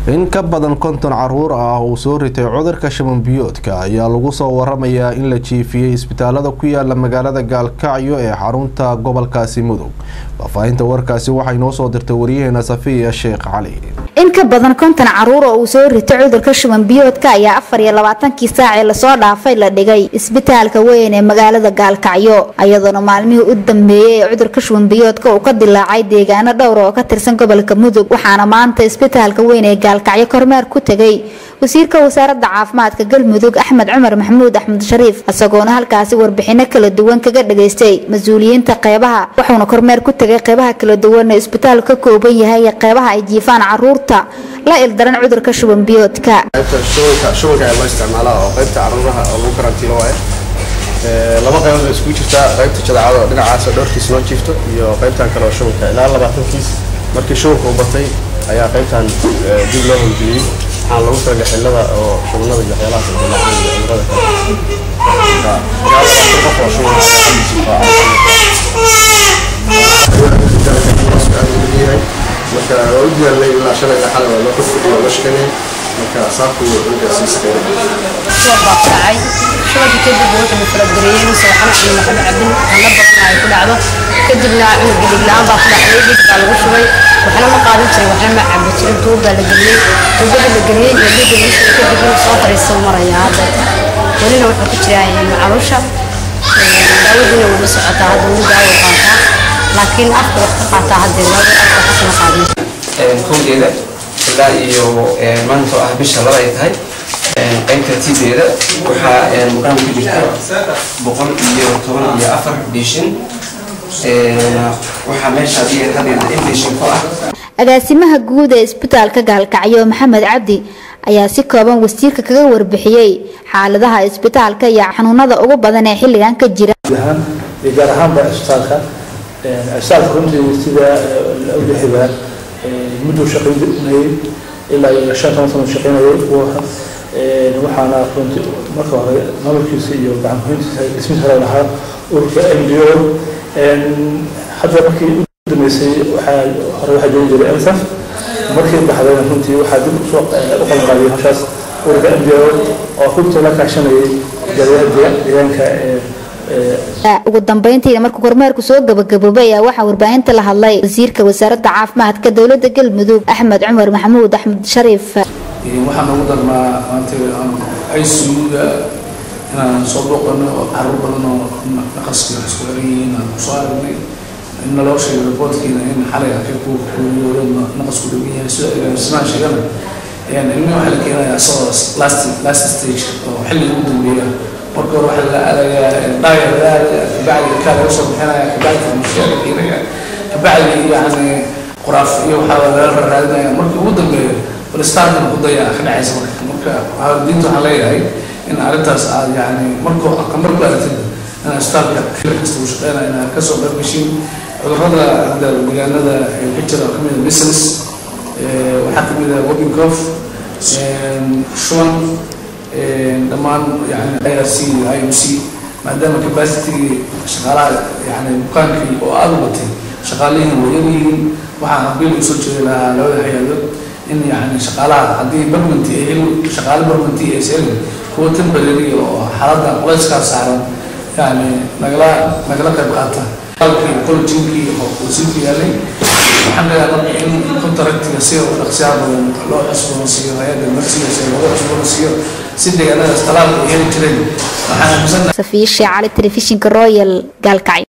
in ka badan konton caruur ah uu soo ritay cudurka shaban biyoodka ayaa lagu soo waramayaa in la jiifiyey isbitaalada ku yaala magaalada gaalkacyo ee xarunta gobolkaasi mudug faahfaahinta warkaasi waxay noo soo dirtay waryaheena safiya sheekh cali in ka badan konton caruur oo uu soo ritay cudurka shuban biyoodka ayaa afar iyo labaatankii saacee lasoo dhaafay la dhigay isbitaalka weyn ee magaalada gaalkacyo iyadoona maalmihii u dambeeyey ee cudurka shuban biyoodka uu ka dilaacay deegaano dhowr oo ka tirsan gobolka mudug waxaana maanta isbitaalka weyn ee gaalkacyo kormeer ku tegay wasiirka wasaaradda caafimaadka galmudug axmed cumar maxamuud axmed shariif isagoona halkaasi warbixino kala duwan kaga dhageystay mas-uuliyiinta qeybaha wuxuuna kormeer ku tegay qeybaha kala duwan ee isbitaalku ka kooban yahay iyo qeybaha ay jiifaan caruurta la ildaran cudurka shuban biyoodka shubanka ee loo isticmaalaa oo qaybta caruuraha oo lagu karantiilo waaye laba qaybood bay iskugu jirtaa qaybta jadacada oo dhinacaas oo dhowrkiis loo jiifto iyo qaybtan kale oo shubanka ilaa labaatankiis markii shubanka u batay ayaa qaybtan dib loo howlgeliyey waxaan lagu talagalay xillada oo shubanada iyo waxyaalahaas ay dilaacaan iyo cudurada kale ilaa labaatan qof oo shuban marka waa u diyaarnay ilaa shalay ilaa xalay waa loo kordhiyay waa loo shaqaynayay marka saabku cunugaasi iskeenay soo baabkacay shubanka kadib wuxuu falagareyey mise waxna cunno waxba cabin hana badan ay ku dhacdo kadibna cunuga dhig la-aan baa ku dhacday dhig baa lagu shubay waxna ma qaadan jirin waxna ma cabi jirin tuub baa la geliyey tuubada la geliyey iyo dhiga lagu shubay kadibna soo fariista maraya hadda welina wuxuu ku jiraa macaluusha daawadiina wuu la socotaa hadda wuu daawo qaataa laakiin afka wax ka qaataa haddee laba afka xasna qaadin kowdeeda ilaa iyo maanta oo ah bisha laba ay tahay qaybta tideeda waxaa muqaan ku jirta boqol iyo toban iyo afar bishin waxaa meesha hadeeda in bishin ku ah agaasimaha guud ee isbitaalka gaalkacyo maxamed cabdi ayaa si kooban wasiirka kaga warbixiyey xaaladaha isbitaalka iyo xanuunada ugu badan ee xilligan ka jira gaar ahaanba isbitaalka isbitaalka runtii sida udhexibaa mudduu shaqaynayay ilaa iyo shan toban sano shaqaynayay waxaana runtii marka hore maamulkiisa iyo gacankuhayntiisa dhismiis hore lahaa ururka m d o hadda markii u dambeysay waxaa hore waxaa joogi jiray ensaf markii baxdayna runtii waxaa dib usoo u qabanqaadiyay hawshaas ururka m d o oo runtii la kaashanayay deegaanka ugu dambeyntiina markuu kormeerku soo gabagaboobay ayaa waxaa warbaahinta la hadlay wasiirka wasaaradda caafimaadka dowladda galmudug axmed cumar maxamuud axmed shariif waxaan ugu darnaa maanta icuga inaan soo booqano oo caruur badan oo naqaskii isku xiran yihiin aan kusoo aragnay in naloo sheegay reportkiina in xalay arkay kuwa kuuriyooda naqasku dhagan yahay sida agaasimaan sheegana ilmi waxaa la keenayaa isagoo last last stage oo xilliga ugu dambeeya marka hore waxaa la aadayaa dhaaya la aadaya kabacdi kaa laga soo bixinaya kabacdi farmashiya la keenaya kabacdi yani quraaf iyo waxaa laga raadinaya markii ugu dambeeya balistarkan ku daya ka dhacaysa marka marka diinta waxaan leeyahay in arrintaas aad yani markuu markuu aragtid in isbitaalka xilli kasta uu shaqeynaya inaad kasoo qayb gashiin cudurrada hadda deegaanada ka jira kamid a measles waxaa kamid a whooping cough shuban dhammaan yani irc iuc maadaama capacity shaqaalaha yani bukaankii oo aada u batay shaqaalihiin way yar yihiin waxaan habiil usoo jeedi lahaa labada hay-adood in yani shaqaalaha haddii barmanti ay heli shaqaale barmanti ay selin kuwa temporary oo xaaladda culayskaa saaran yani nagala nagala qayb qaata alkii colleginkii oo wasiirku yaalay waxaan leeyahay marka in contractiga sida u dhaqsiyaa badan loo cusboonsiiyo hay-adda marsigaas loogu cusboonsiiyo si deegaanadaas talaalka ay heli jireen waxaan aaminsannahay safiya sheecali telefishinka royal gaalkacyo